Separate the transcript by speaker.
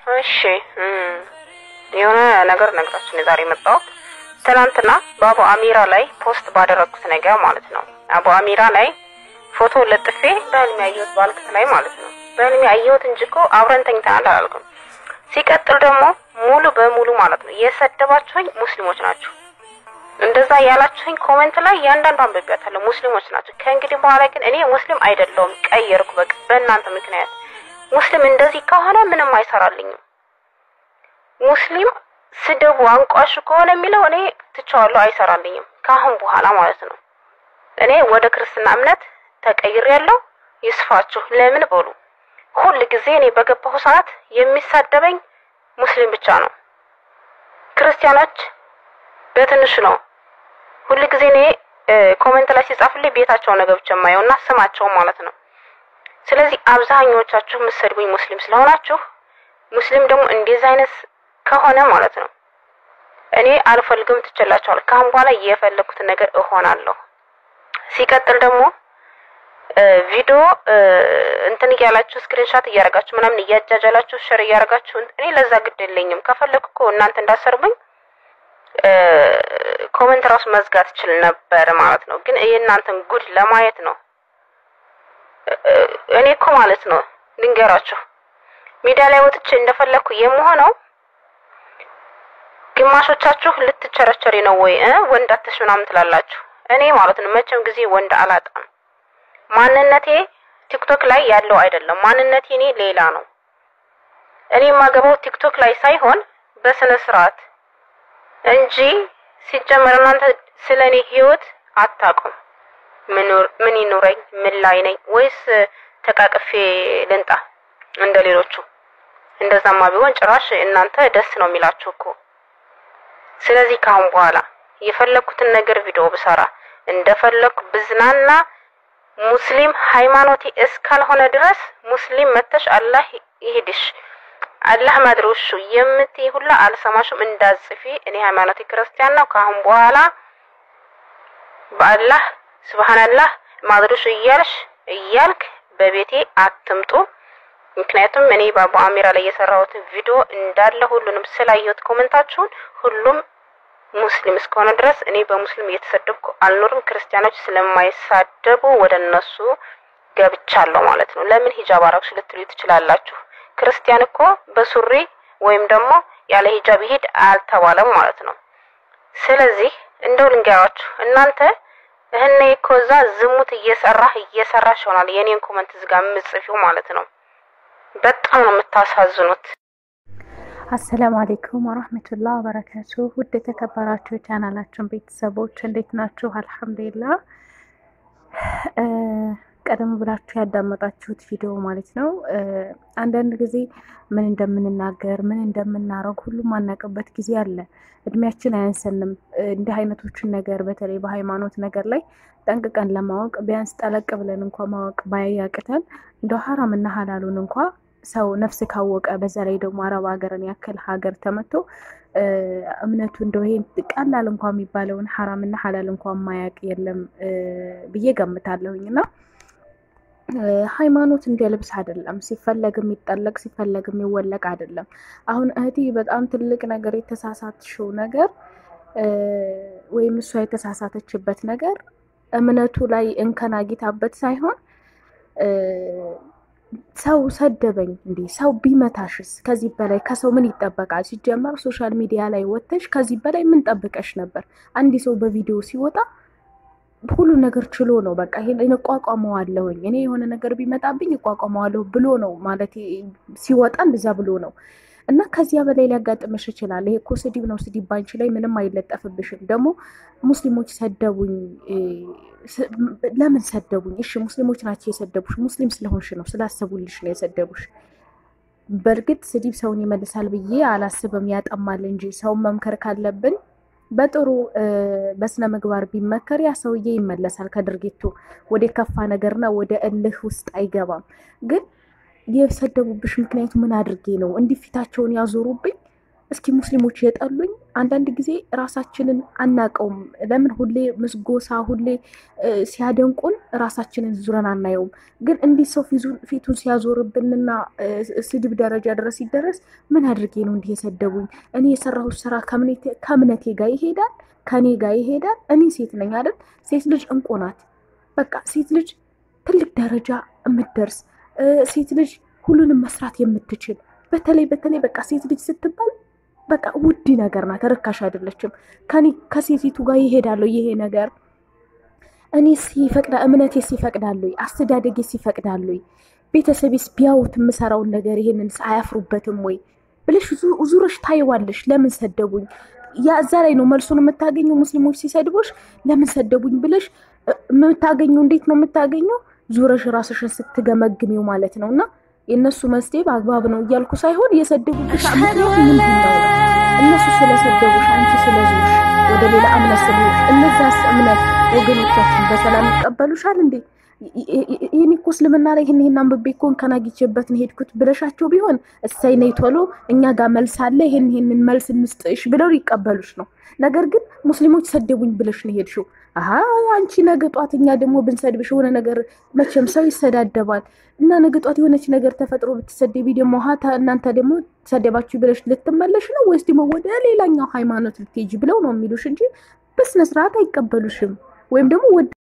Speaker 1: እሺ እም፣ የሆነ ነገር ነግራችን የዛሬ የመጣሁት ትናንትና በአቡ አሚራ ላይ ፖስት ባደረግኩት ነገር ማለት ነው። አቡ አሚራ ላይ ፎቶ ለጥፌ በህልሜ ያየሁት ባልክት ላይ ማለት ነው። በህልሜ ያየሁት እንጂ እኮ አብረን ተኝተናል አላልኩም። ሲቀጥል ደግሞ ሙሉ በሙሉ ማለት ነው የሰደባችሁኝ ሙስሊሞች ናቸው። እንደዛ ያላችሁኝ ኮሜንት ላይ ያንዳንዱ አንብቤያታለሁ። ሙስሊሞች ናቸው። ከእንግዲህ በኋላ ግን እኔ ሙስሊም አይደለሁም፣ ቀየርኩ። በቃ በእናንተ ምክንያት ሙስሊም እንደዚህ ከሆነ ምንም አይሰራልኝም። ሙስሊም ስደቡ አንቋሹ ከሆነ የሚለው እኔ ትቼዋለሁ፣ አይሰራልኝም ከአሁን በኋላ ማለት ነው። እኔ ወደ ክርስትና እምነት ተቀይሬያለሁ። ይስፋችሁ። ለምን በሉ ሁል ጊዜ እኔ በገባሁ ሰዓት የሚሳደበኝ ሙስሊም ብቻ ነው። ክርስቲያኖች በትንሹ ነው። ሁል ጊዜ እኔ ኮሜንት ላይ ሲጻፍልኝ ቤታቸው ነው ገብቼ የማየው እና ስማቸው ማለት ነው። ስለዚህ አብዛኞቻችሁ የምትሰድቡኝ ሙስሊም ስለሆናችሁ ሙስሊም ደግሞ እንደዚህ አይነት ከሆነ ማለት ነው እኔ አልፈልግም፣ ትችላችኋል። ካሁን በኋላ የፈለኩትን ነገር እሆናለሁ። ሲቀጥል ደግሞ ቪዲዮ እንትን እያላችሁ ስክሪንሻት እያደረጋችሁ ምናምን እያጃጃላችሁ ሸር እያደረጋችሁ እኔ ለዛ ግድ የለኝም። ከፈለኩ እኮ እናንተ እንዳሰርቡኝ ኮሜንት ራሱ መዝጋት ችል ነበር ማለት ነው። ግን የእናንተን ጉድ ለማየት ነው። እኔ እኮ ማለት ነው ልንገራችሁ፣ ሚዲያ ላይ ወጥቼ እንደፈለኩ የምሆነው ግማሾቻችሁ ልትቸረቸሪ ነው ወይ ወንድ አትሽ ምናምን ትላላችሁ። እኔ ማለት ነው መቼም ጊዜ ወንድ አላጣም። ማንነቴ ቲክቶክ ላይ ያለው አይደለም። ማንነቴ እኔ ሌላ ነው። እኔ የማገባው ቲክቶክ ላይ ሳይሆን በስነ ስርዓት እንጂ ሲጀመር እናንተ ስለ እኔ ህይወት አታውቁም። ምን ይኑረኝ፣ ምን ላይ ነኝ፣ ወይስ ተቃቅፌ ልንጣ እንደ ሌሎቹ? እንደዛማ ቢሆን ጭራሽ እናንተ ደስ ነው የሚላችሁ እኮ። ስለዚህ ካሁን በኋላ የፈለኩትን ነገር ቪዲዮ ብሰራ እንደፈለኩ ብዝናና ሙስሊም ሃይማኖቴ እስካልሆነ ድረስ ሙስሊም መተሽ አላህ ይሄድሽ አላህ ማድሮሹ የምትይ ሁላ አልሰማሽም እንዳጽፊ። እኔ ሃይማኖቴ ክርስቲያን ነው። ካሁን በኋላ በአላህ ስብሃንአላህ ማድሮሹ እያልሽ እያልክ በቤቴ አትምጡ። ምክንያቱም እኔ በአቡ አሚራ ላይ የሰራሁትን ቪዲዮ እንዳለ ሁሉንም ስላየሁት ኮመንታችሁን ሁሉም ሙስሊም እስከሆነ ድረስ እኔ በሙስሊም እየተሰደብኩ አልኖርም። ክርስቲያኖች ስለማይሳደቡ ወደ እነሱ ገብቻለሁ ማለት ነው። ለምን ሂጃብ አረግሽ ልትሉ ትችላላችሁ። ክርስቲያን እኮ በሱሪ ወይም ደግሞ ያለ ሂጃብ ይሄድ አልተባለም ማለት ነው። ስለዚህ እንደው ልንገራችሁ እናንተ እህኔ እኮ እዛ ዝሙት እየሰራህ እየሰራሽ ይሆናል የኔን ኮመንት ዝጋ የምጽፊው ማለት ነው። በጣም ነው የምታሳዝኑት።
Speaker 2: አሰላሙ አሌይኩም ወራህመቱላህ ወበረካቱ። ውድ የተከበራችሁ ቻናላችን ቤተሰቦች እንዴት ናችሁ? አልሐምዱሊላህ። ቀደም ብላችሁ ያዳመጣችሁት ቪዲዮ ማለት ነው። አንዳንድ ጊዜ ምን እንደምንናገር ምን እንደምናረግ ሁሉም ማናውቅበት ጊዜ አለ። እድሜያችን አያንሰንም። እንዲህ አይነቶችን ነገር በተለይ በሃይማኖት ነገር ላይ ጠንቅቀን ለማወቅ ቢያንስ ጠለቅ ብለን እንኳ ማወቅ ባያቅተን እንደ ሀራም እና ሀላሉን እንኳ ሰው ነፍስ ካወቀ በዛ ላይ ደግሞ አረብ ሀገርን ያክል ሀገር ተመቶ እምነቱ እንደው ይሄን ቀላል እንኳ የሚባለውን ሀራምና ሀላል እንኳ ማያቅ የለም ብዬ ገምታለሁኝ። እና ሃይማኖት እንደ ልብስ አይደለም፣ ሲፈለግ የሚጠለቅ ሲፈለግ የሚወለቅ አይደለም። አሁን እህቴ በጣም ትልቅ ነገር የተሳሳትሽው ነገር ወይም እሷ የተሳሳተችበት ነገር እምነቱ ላይ እንከን አግኝታበት ሳይሆን ሰው ሰደበኝ እንዴ ሰው ቢመታሽስ ከዚህ በላይ ከሰው ምን ይጠበቃል? ሲጀመር ሶሻል ሚዲያ ላይ ወጥተሽ ከዚህ በላይ ምን ጠብቀሽ ነበር? አንድ ሰው በቪዲዮ ሲወጣ ሁሉ ነገር ችሎ ነው በቃ ይሄን እቋቋመዋለሁኝ እኔ የሆነ ነገር ቢመጣብኝ እቋቋመዋለሁ ብሎ ነው ማለት ሲወጣ እንደዛ ብሎ ነው። እና ከዚያ በላይ ሊያጋጥምሽ ይችላል። ይሄ እኮ ስድብ ነው። ስድብ ባንቺ ላይ ምንም አይለጠፍብሽም። ደግሞ ሙስሊሞች ሰደቡኝ፣ ለምን ሰደቡኝ? እሺ ሙስሊሞች ናቸው የሰደቡሽ። ሙስሊም ስለሆንሽ ነው፣ ስላሰቡልሽ ነው የሰደቡሽ። በእርግጥ ስድብ ሰውን ይመልሳል ብዬ አላስብም፣ ያጠማል እንጂ ሰውን መምከር ካለብን በጥሩ በስነ ምግባር ቢመከር ያ ሰውዬ ይመለሳል ከድርጊቱ ወደ ከፋ ነገርና ወደ እልህ ውስጥ አይገባም ግን የሰደቡብሽ ምክንያቱ ምን አድርጌ ነው? እንዲህ ፊታቸውን ያዞሩብኝ እስኪ ሙስሊሞች የጠሉኝ አንዳንድ ጊዜ ራሳችንን አናቀውም። ለምን ሁሌ ምስጎሳ ሁሌ ሲያደንቁን ራሳችንን ዙረን አናየውም። ግን እንዲህ ሰው ፊቱን ሲያዞርብንና ስድብ ደረጃ ድረስ ሲደረስ ምን አድርጌ ነው እንዲህ የሰደቡኝ? እኔ የሰራሁት ስራ ከእምነቴ ጋር ይሄዳል? ከኔ ጋር ይሄዳል? እኔ ሴት ነኝ አይደል? ሴት ልጅ እንቁ ናት። በቃ ሴት ልጅ ትልቅ ደረጃ የምትደርስ ሴት ልጅ ሁሉንም መስራት የምትችል በተለይ በተለይ በቃ ሴት ልጅ ስትባል በቃ ውድ ነገር ናት፣ ርካሽ አይደለችም። ከኔ ከሴቲቱ ጋር ይሄዳለሁ ይሄ ነገር እኔ ሲፈቅዳ እምነቴ ሲፈቅዳለሁ፣ አስተዳደጌ ሲፈቅዳለሁ፣ ቤተሰቤስ ቢያዩት የምሰራውን ነገር ይሄንን አያፍሩበትም ወይ ብለሽ ዙረሽ ታይዋለሽ። ለምን ሰደቡኝ? ያ እዛ ላይ ነው መልሱን የምታገኘው። ሙስሊሞች ሲሰድቦሽ ለምን ሰደቡኝ ብለሽ የምታገኘው እንዴት ነው የምታገኘው? ዙረሽ ራስሽን ስትገመግሚው ማለት ነው እና የእነሱ መስደብ አግባብ ነው እያልኩ ሳይሆን የሰደቡብሽ ምክንያት ምንድን ነው? እነሱ ስለሰደቡሽ አንቺ ስለዞሽ ወደ ሌላ እምነት ስለሆንሽ እነዛስ እምነት ወገኖቻችን በሰላም ይቀበሉሻል እንዴ? ይህን እኮ እስልምና ላይ ይህን ይህን አንብቤ እኮ ከናጊቼበት ነው ሄድኩት ብለሻቸው ቢሆን እሰይ ነይ ቶሎ እኛ ጋር መልስ አለ ይህን ይህንን መልስ እንስጥሽ ብለው ሊቀበሉሽ ነው። ነገር ግን ሙስሊሞች ሰደቡኝ ብለሽ ነው ሄድሽው። አሀ አንቺ ነገ ጧት እኛ ደግሞ ብንሰድብሽ የሆነ ነገር መቼም ሰው ይሰዳደባል እና ነገ ጧት የሆነች ነገር ተፈጥሮ ብትሰደቢ ደግሞ ሀታ እናንተ ደግሞ ሰደባችሁ ብለሽ ልትመለሽ ነው ወይስ ደግሞ ወደ ሌላኛው ሃይማኖት ልትሄጂ ብለው ነው የሚሉሽ እንጂ በስነስርዓት አይቀበሉሽም ወይም ደግሞ